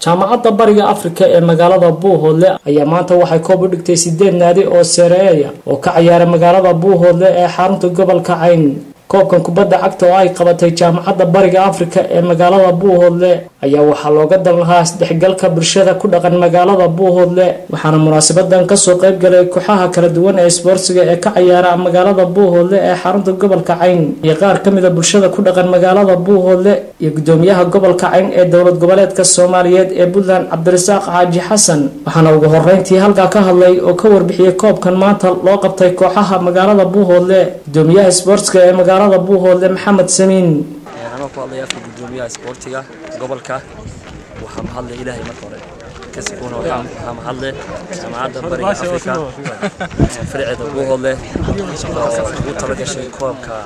jaamacadda bariga afrika ee magaalada buuhoodle ayaa maanta waxay koob u dhigtay sideed naadi oo sereeya oo ka ciyaara magaalada buuhoodle ee xarunta gobolka cayn koobkan kubadda cagta oo ay qabatay jaamacadda bariga afrika ee magaalada buuhoodle ayaa waxaa looga dan lahaa isdhexgalka bulshada ku dhaqan magaalada buuhoodle waxaana munaasabadan kasoo qayb galay kooxaha kala duwan ee isboortsiga ee ka ciyaara magaalada buuhoodle ee xarunta gobolka cayn iyo qaar kamid a bulshada ku dhaqan magaalada buuhoodle iyo gudoomiyaha gobolka cayn ee dowlad goboleedka soomaaliyeed ee puntland cabdirasaaq xaaji xasan waxaana ugu horeyntii halkaa ka hadlay oo ka warbixiyey koobkan maanta loo qabtay kooxaha magaalada buuhoodle gudoomiyaha isboortsiga ee magaalada buuhoodle maxamed samiin anoo ku hadlaya afka gudoomiyaha isboortiga gobolka waxaa mahadle ilaahay marka hore kasikuuna waxaa mahadle jaamacadda bariga afrika fariceeda buuhoodle oo ugu talagashay koobka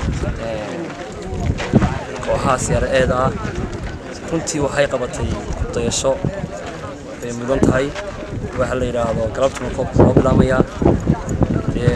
kooxaha siyaara-eeda ah runtii waxay qabatay dayasho bay mudan tahay waxaa la yidhaahdo galabtuna koobka loo bilaamayaa dee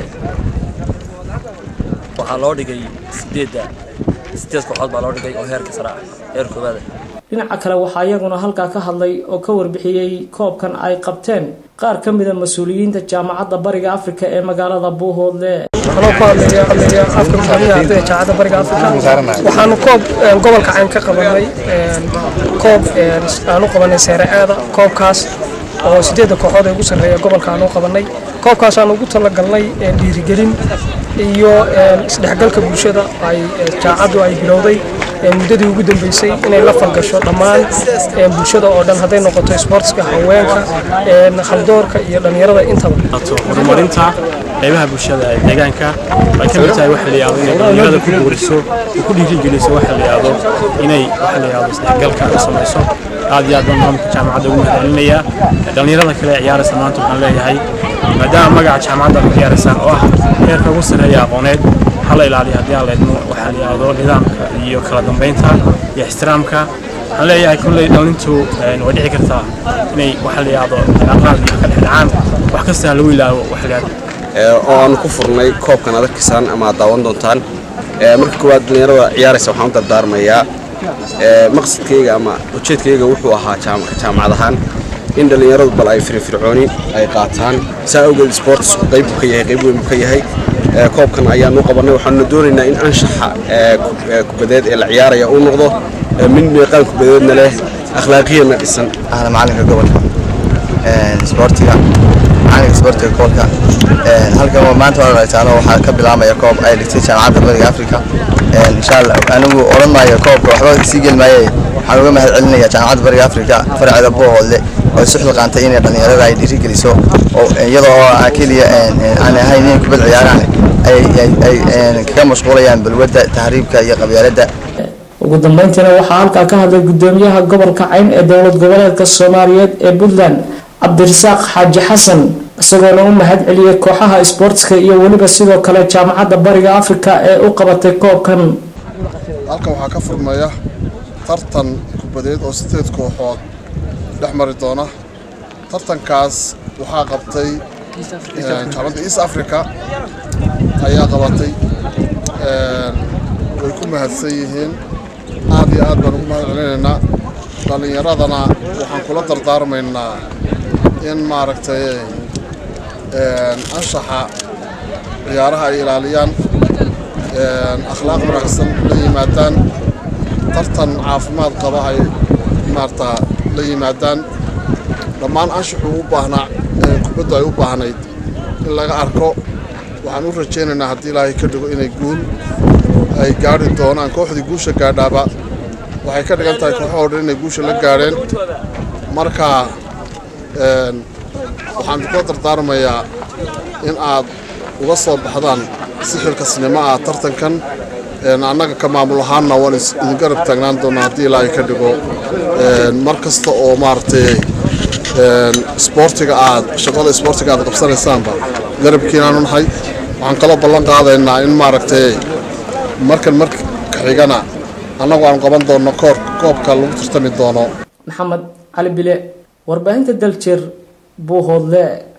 waxaa loo dhigay sideedda sideed kooxood baa loo dhigay oo heerka sare ah heer koowaada dhinaca kale waxaa iyaguna halkaa ka hadlay oo ka warbixiyey koobkan ay qabteen qaar ka mida mas-uuliyiinta jaamacadda bariga afrika ee magaalada buuhoodle anoo ku hadlaya hadlaya afka madaxweynaha ardayda jaamacadda bariga afrika waxaanu koob gobolka cayn ka qabanay koob aanu qabanay seere aada koobkaas oo sideedda kooxood ee ugu sarreeya gobolka aanu qabanay koobkaas aan ugu talagalnay dhiirigelin iyo isdhexgalka bulshada ay jaacaddu ay bilowday muddadii ugu dambeysay inay la falgasho dhammaan bulshada oo dhan hadday noqoto isboortska haweenka khaldoorka iyo dhallinyarada intaba horumarinta qaybaha bulshada ee deegaanka ay ka mid tahay waxa la yidhahdo inay dhallinyarada ku guuriso oo ku dhiirigeliso waxa la yidhahdo inay waxa la yidhahdo isdhexgalka ay samayso aad iyo aad baan maamulka jaamacadda ugu mahadcelinayaa dhallinyarada kale ee ciyaaraysa maanta waxaan leeyahay maadaama magaca jaamacadda ku ciyaaraysaan oo ah heerka ugu sarreeya aqooneed hala ilaaliyo haddii aan leedmo waxaa la yidhahdo nidaamka iyo kala dambeynta iyo ixtiraamka waxaan leeyahay kulley dhalintu way dhici kartaa inay waxa la yidhahdo aqraad iyo ka dhexdhacaan wax kasta lagu ilaawo waxa la yidhahdo oo aan ku furnay koobkan aad arkaysaan ama aad daawan doontaan marka koowaad dhallinyarada ciyaaraysa waxaan u dardaarmayaa maqsadkayga ama ujeedkayga wuxuu ahaa jaamacad ahaan in dhallinyaradu bal ay firfircooni ay qaataan saa awgeed sportsku qayb buu ka yahay qayb weyn buu ka yahay koobkan ayaanu qabannay waxaanuna doonaynaa in anshaxa kubadeed ee la ciyaaraya uu noqdo mid meeqaan kubadeedna leh akhlaaqiyana dhisan ahla macalinka gobolka isboortiga macalinka isboortiga gobolka halkan maanta waa aragtaano waxaa ka bilaabmaya koob ay dhigtay jaamacadda bariga afrika insha allah anigu odhan maayo koobka waxba sii geli maaye waxaan uga mahad celinaya jaamacadda bariga afrika farceeda buuhoodle oo isu xilqaantay inay dhallinyarada ay dhiirigeliso oo iyadoo oo keliya aan ahayn inay kubad ciyaaraan ay kaga mashquulayaan balwadda tahriibka iyo qabyaaladda ugu dambeyntiina waxaa halkaa ka hadlay gudoomiyaha gobolka cayn ee dowlad goboleedka soomaaliyeed ee puntland cabdirasaaq xaaji xasan isagoona u mahad celiyey kooxaha isboortska iyo weliba sidoo kale jaamacadda bariga afrika ee u qabatay koobkan halkan waxaa ka furmaya tartan kubadeed oo sideed kooxood dhex mari doona tartankaas waxaa qabtay jaamacadda east africa ayaa qabatay way ku mahadsan yihiin aad iyo aad baan ugu mahad celinaynaa dhallinyaradana waxaan kula dardaarmaynaa in maaragtay anshaxa ciyaaraha ay ilaaliyaan akhlaaq wanaagsan la yimaadaan tartan caafimaad qaba ay maarata la yimaadaan dhammaan anshaxuu u baahnaa kubaddu ay u baahnayd in laga arko waxaan u rajaynaynaa haddii ilaahay ka dhigo inay guul ay gaari doonaan kooxdii guusha gaadhaaba waxay ka dhigan tahay kooxahoo dhan inay guusha la gaadheen marka waxaan kula dardaarmayaa in aad uga soo baxdaan si xilkasnimo ah tartankan annaga ka maamul ahaanna waan idin garab taagnaan doonaa haddii ilaahay ka dhigo mar kasta oo maaragtay isboortiga aad shaqada isboortiga aad qabsanaysaanba garabkiinaanu nahay waxaan kaloo ballan qaadaynaa in maaragtay markan marka xigana annagu aan qaban doonno koor koobka lagu tartami doono maxamed cali bile warbaahinta daljir buuhoodle